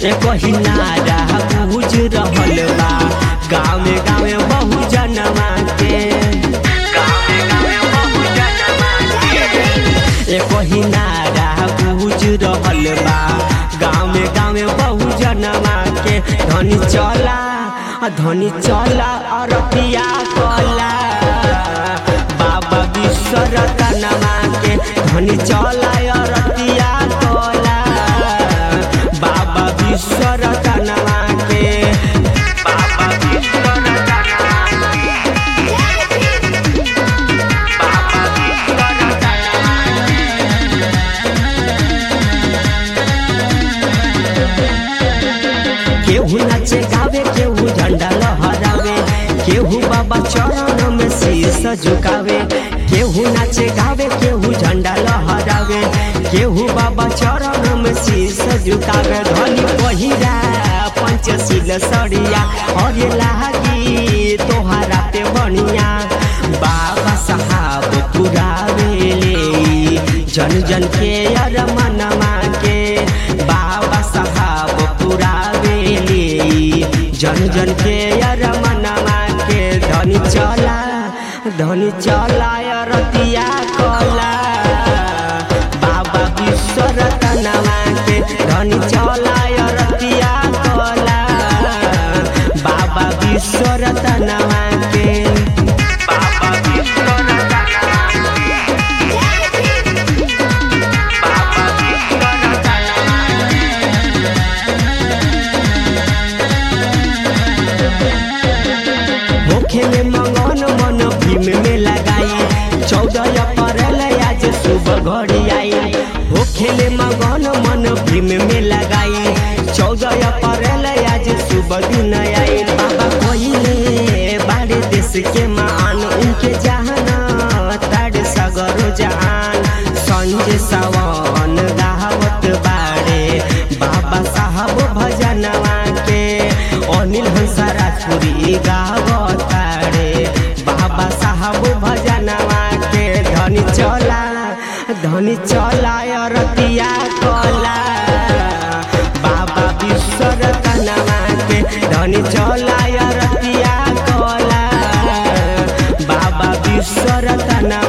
एक ही नारा बुझ रहल बा गाँव गाँव बहु जनवा के गाँव गाँव बहु जनवा के एक ही नारा बुझ रहल बा गाँव गाँव बहु जनवा के धनी चला धनी चला अरतिया कला बाबा विश्वरतनमा के धनी चला अरतिया कला बाबा विश्वरतनमा के बाबा विश्वरतनमा बाबा विश्वरतनमा केहू नाचे गावे केहू झंडा लहरावे केहू बाबा चरण में शीश झुकावे केहू नाचे गावे केहू झंडा लहरावे केहू बाबा चरण में शीश झुकावे धनी पहिरा पंचशील सड़िया और लागी तोहरा पे बनिया बाबा साहब पुरावेले जन जन के अर मनवा के बाबा साहब पुरावेले जन जन के अर मनवा के धनी चला धनी चला रतिया कला बाबा विश्वरतनवा के धनी चला रतिया कला बाबा विश्वरतनवा के बाबा विश्वरतनवा बाबा विश्वरतनवा होखे में मंगन मन भीम में लगाई चौदह अप्रैल आज सुबह घड़ी आई होखे में मंगन मन भीम में लगाई चौदह अप्रैल आज सुबह दिन आई बाबा कोइले बाड़े देश के मान उनके जहाना ताड़ सगरो जहान संजय सावन गावत बाड़े बाबा साहब भजनवा के अनिल हंसराजपुरी गावतारे बाबा साहब भजनवा के धनी चला धनी चला रतिया कला बाबा विश्वरतनवा के धनी चला रतिया कला बाबा विश्वरतनवा